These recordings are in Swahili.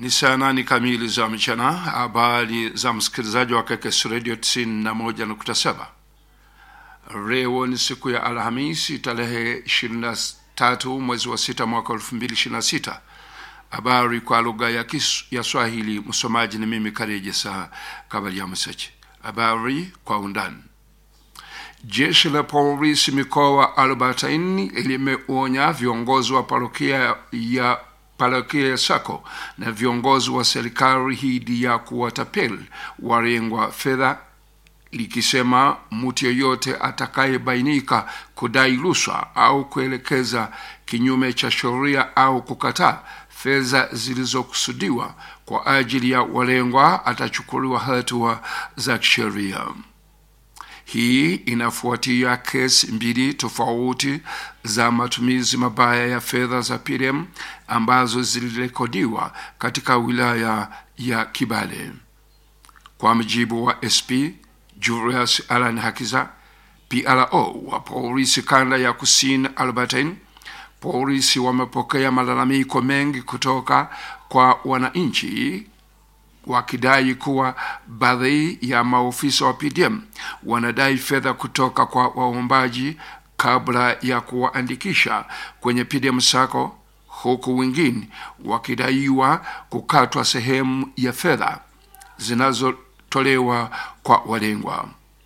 Ni saa nane kamili za mchana. Habari za msikilizaji wa KKS Radio 91.7. Leo ni siku ya Alhamisi tarehe 23 mwezi wa sita mwaka 2026. Habari kwa lugha ya, kis- ya Swahili. Msomaji ni mimi Karejesa Kabalia Msechi. Habari kwa undani. Jeshi la polisi mikoa arobaini limeonya viongozi wa parokia ya parokia ya Sako na viongozi wa serikali dhidi ya kuwatapeli walengwa fedha, likisema mtu yeyote atakayebainika kudai rushwa au kuelekeza kinyume cha sheria au kukataa fedha zilizokusudiwa kwa ajili ya walengwa atachukuliwa hatua za kisheria. Hii inafuatia kesi mbili tofauti za matumizi mabaya ya fedha za PRM ambazo zilirekodiwa katika wilaya ya Kibale. Kwa mujibu wa SP Julius Alan Hakiza, PRO wa polisi kanda ya kusini Albertine, polisi wamepokea malalamiko mengi kutoka kwa wananchi wakidai kuwa baadhi ya maofisa wa PDM wanadai fedha kutoka kwa waombaji kabla ya kuwaandikisha kwenye PDM Sacco, huku wengine wakidaiwa kukatwa sehemu ya fedha zinazotolewa kwa walengwa.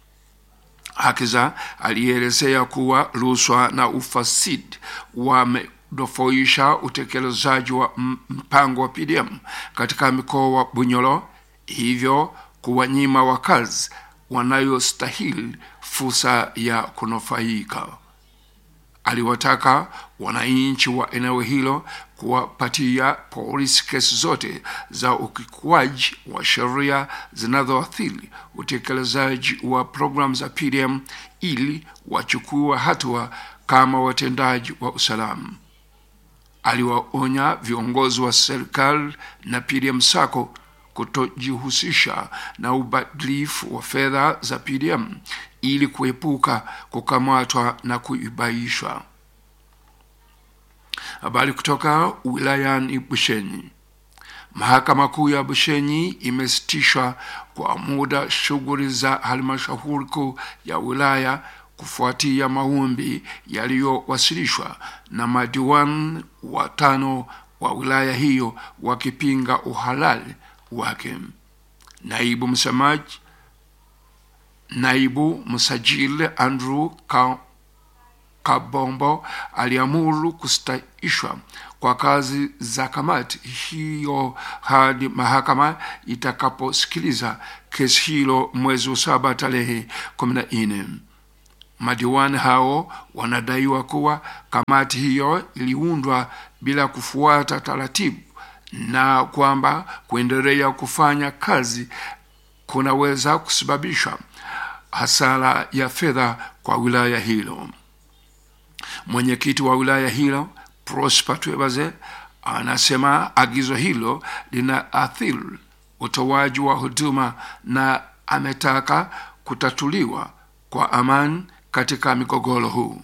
Hakiza alielezea kuwa rushwa na ufasidi wamedofoisha utekelezaji wa m- mpango wa PDM katika mkoa wa Bunyoro, hivyo kuwanyima wakazi wanayostahili fursa ya kunufaika. Aliwataka wananchi wa eneo hilo kuwapatia polisi kesi zote za ukiukwaji wa sheria zinazoathiri utekelezaji wa programu za PDM ili wachukue hatua kama watendaji wa usalama. Aliwaonya viongozi wa serikali na PDM Sacco kutojihusisha na ubadilifu wa fedha za PDM ili kuepuka kukamatwa na kuibaishwa. Habari kutoka wilayani Bushenyi. Mahakama Kuu ya Bushenyi imesitishwa kwa muda shughuli za halmashauri kuu ya wilaya kufuatia maombi yaliyowasilishwa na madiwani watano wa wilaya hiyo wakipinga uhalali wake. Naibu msemaji naibu msajili Andrew Ka Kabombo aliamuru kustaishwa kwa kazi za kamati hiyo hadi mahakama itakaposikiliza kesi hilo mwezi wa saba tarehe kumi na nne. Madiwani hao wanadaiwa kuwa kamati hiyo iliundwa bila kufuata taratibu na kwamba kuendelea kufanya kazi kunaweza kusababisha hasara ya fedha kwa wilaya hilo. Mwenyekiti wa wilaya hilo Prosper Twebaze anasema agizo hilo linaathiri utoaji wa huduma na ametaka kutatuliwa kwa amani katika migogoro huu.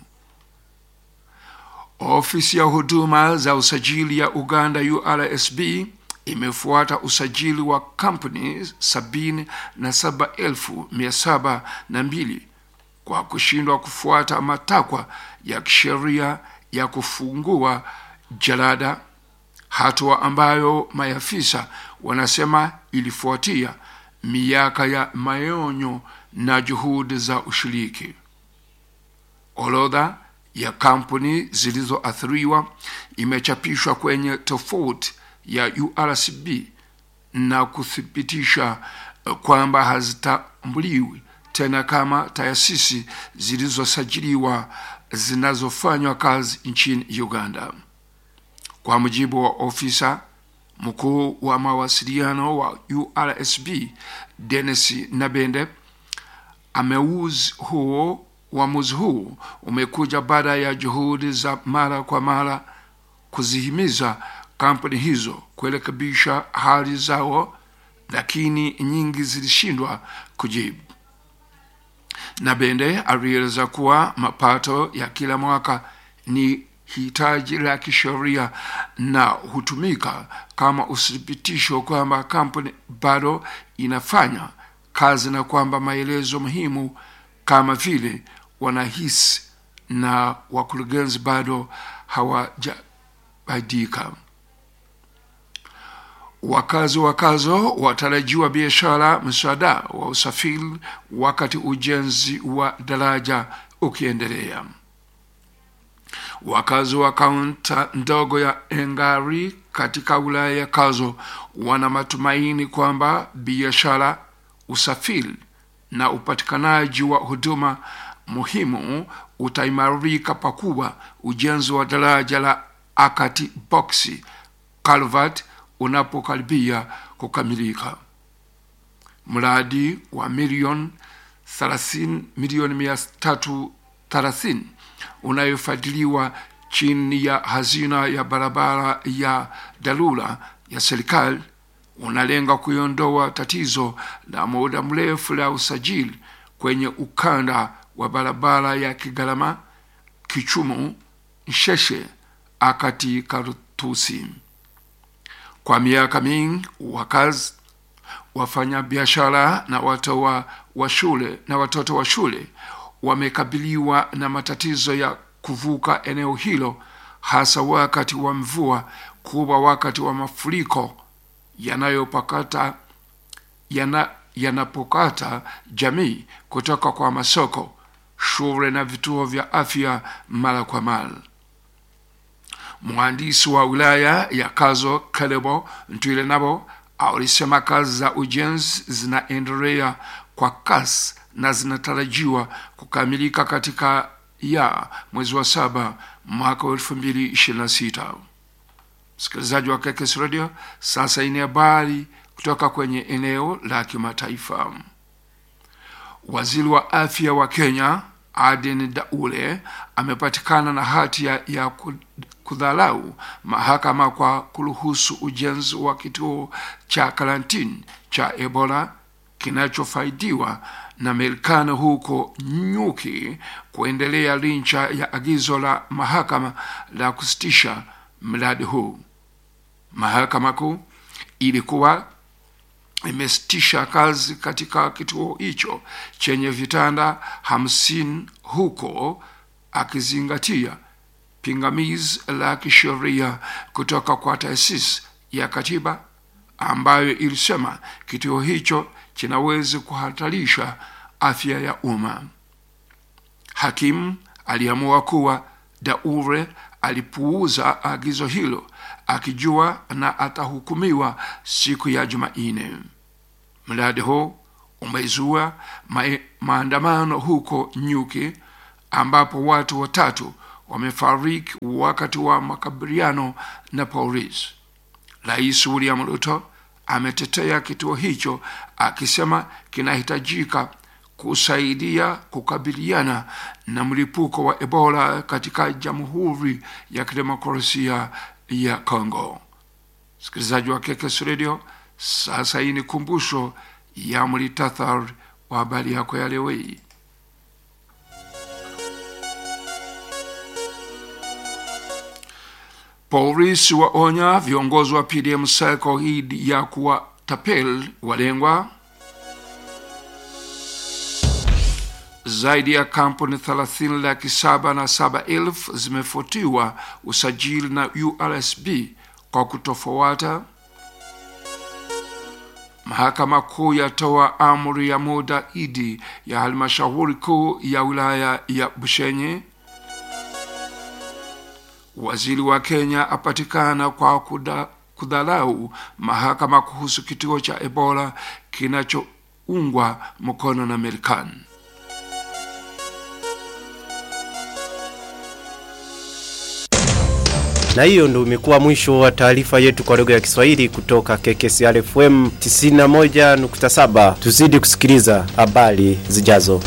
Ofisi ya huduma za usajili ya Uganda URSB imefuata usajili wa kampuni sabini na saba elfu mia saba na mbili kwa kushindwa kufuata matakwa ya kisheria ya kufungua jalada, hatua ambayo maafisa wanasema ilifuatia miaka ya maonyo na juhudi za ushiriki. Orodha ya kampuni zilizoathiriwa imechapishwa kwenye tofauti ya URCB na kuthibitisha eh, kwamba hazitambuliwi tena kama taasisi zilizosajiliwa zinazofanywa kazi nchini Uganda. Kwa mujibu wa ofisa mkuu wa mawasiliano wa URSB Dennis Nabende, ameuzi huo uamuzi huu umekuja baada ya juhudi za mara kwa mara kuzihimiza kampuni hizo kurekebisha hali zao, lakini nyingi zilishindwa kujibu. Nabende alieleza kuwa mapato ya kila mwaka ni hitaji la kisheria na hutumika kama uthibitisho kwamba kampuni bado inafanya kazi na kwamba maelezo muhimu kama vile wanahisi na wakurugenzi bado hawajabadilika. Wakazi wakazo watarajiwa biashara msaada wa usafiri wakati ujenzi wa daraja ukiendelea. Wakazi wa kaunti ndogo ya Engari katika wilaya ya Kazo wana matumaini kwamba biashara, usafiri na upatikanaji wa huduma muhimu utaimarika pakubwa ujenzi wa daraja la Akati Boksi Calvert unapokaribia kukamilika. Mradi wa milioni 30 milioni mia tatu thelathini unayofadhiliwa chini ya hazina ya barabara ya dharura ya serikali unalenga kuiondoa tatizo la muda mrefu la usajili kwenye ukanda wa barabara ya Kigalama, Kichumu, Nsheshe, Akati, Karutusi. Kwa miaka mingi wakazi, wafanyabiashara na watoa wa shule na watoto wa shule wamekabiliwa na matatizo ya kuvuka eneo hilo, hasa wakati wa mvua kubwa, wakati wa mafuriko yanayopakata yana, yanapokata jamii kutoka kwa masoko, shule na vituo vya afya mara kwa mara. Mhandisi wa wilaya ya Kazo Kalebo Ntwile nabo alisema kazi za ujenzi zinaendelea kwa kasi na zinatarajiwa kukamilika katika ya mwezi wa saba mwaka wa elfu mbili ishirini na sita. Msikilizaji wa Kekes Radio, sasa ini habari kutoka kwenye eneo la kimataifa. Waziri wa afya wa Kenya Aden Daule amepatikana na hatia ya kudharau mahakama kwa kuruhusu ujenzi wa kituo cha karantini cha Ebola kinachofaidiwa na Marekani huko Nyuki kuendelea licha ya agizo la mahakama la kusitisha mradi huu. Mahakama Kuu ilikuwa imesitisha kazi katika kituo hicho chenye vitanda hamsini huko akizingatia pingamizi la kisheria kutoka kwa taasisi ya katiba ambayo ilisema kituo hicho kinaweza kuhatarisha afya ya umma. Hakimu aliamua kuwa Daure alipuuza agizo hilo akijua na atahukumiwa siku ya Jumanne. Mradi huu umezua ma maandamano huko Nyuki ambapo watu watatu wamefariki wakati wa makabiliano na polisi. Rais William Ruto ametetea kituo hicho akisema kinahitajika kusaidia kukabiliana na mlipuko wa Ebola katika Jamhuri ya Kidemokrasia ya Kongo. Msikilizaji wa Kekes Radio, sasa hii ni kumbusho ya mlitathar wa habari yako ya leo hii. Polisi waonya viongozi wa PDM Sacco dhidi ya kuwatapeli walengwa. Zaidi ya kampuni thelathini laki saba na saba elfu zimefutiwa usajili na URSB kwa kutofuata. Mahakama Kuu yatoa amri ya muda idi ya halmashauri kuu ya wilaya ya Bushenye. Waziri wa Kenya apatikana kwa kuda, kudharau mahakama kuhusu kituo cha Ebola kinachoungwa mkono na Marekani. Na hiyo ndo imekuwa mwisho wa taarifa yetu kwa lugha ya Kiswahili kutoka KKCR FM 91.7. Tuzidi kusikiliza habari zijazo.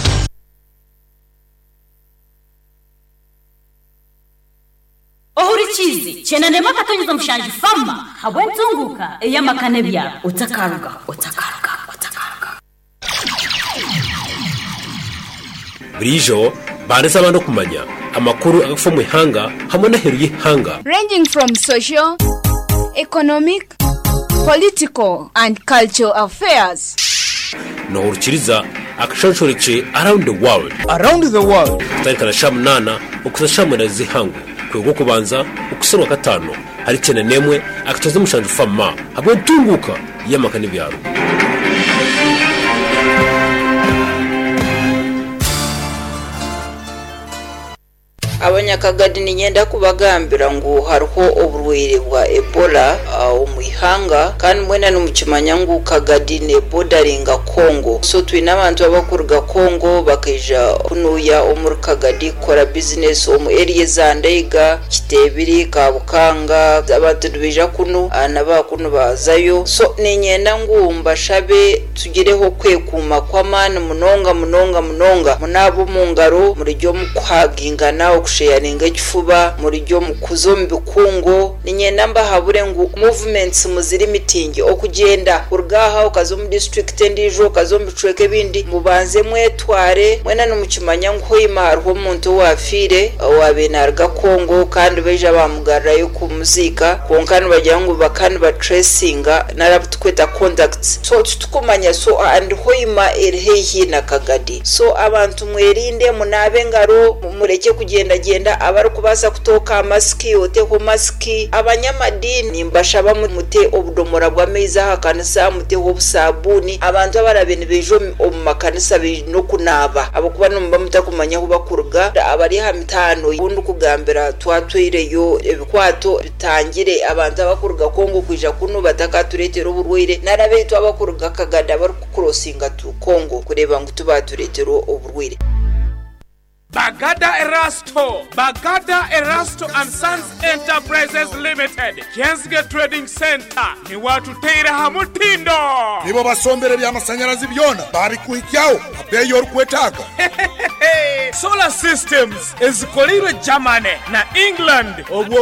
ohurikizi chenanema katonyeza mushanji fama habwentunguka eyamakane bya utakaruga utakaruga utakaruga burijo banditse abandi kumanya amakuru agafa mu ihanga hamwe n'aheru y'ihanga ranging from social, economic, political, and cultural affairs. nohurukiriza akashonshoreke around the world around the world kutarikana sha munana ukuza sha mwenda zihangu kwego kubanza ukuserwa gatano hari cyane nemwe akatoza mushanje fama hamwe ntunguka y'amaka n'ibyaro abanyakagadi ninyenda kubagambira ngu hariho oburwaire bwa ebola uh, omu ihanga kandi mwena nimukimanya ngu kagadi nebodaringa kongo so twine abantu abakuruga kongo bakaija kunuya omuri kagadi kukora bizinesi omu eriya za ndeiga kitebiri kabukanga abantu nibaija kunu uh, nabakunu bazayo so ninyenda ngu mbashabe tugireho kwekuuma kw'amaani munonga munonga munonga munaaba omu ngaro murijyo mukuhagingana okusheyaringa ekifuba murijyo mukuza omu bikungu ninyenda mbahabure ngu movements muziri mitingi okugyenda kuruga aha okaza omu district endiijo okaza omu bicweka ebindi mubanze mwetware mwena nimukimanya ngu hoima hariho omuntu owafiire owabe naruga kongo kandi baija bamugarrayo kumuziika kwonka nibagira ngu baka nibatracinga narabu tukweta contacts so titukumanya so and hoima eri haihi na kagadi so abantu mwerinde munaabe engaro mureke kugendagenda abarikubaasa kutooka masiki oteho masiki abanyamadini mbashaba mu- mute obudomora bw'amaizi aha kanisa muteho obusabuuni abantu abarabe nibaija omu- omu makanisa baine okunaaba abakuba nimuba mutakumanya ahu bakuruga abari aha mitaano ubundi kugambira twatwireyo ebikwato bitangire abantu abakuruga kongo kwija kunu batakatureetera oburwaire narabeitu abakuruga kagada barikukurosinga tu kongo kureeba ngu tubatureetera oburwaire Bagada Erasto, Bagada Erasto and Sons Enterprises Limited, Jensge Trading Center, ni watu teire hamutindo. nibo basombere by'amashanyarazi byona babikuhikyaho abeyi orikwetaaga Solar Systems ezikolirwe Germany na England obwo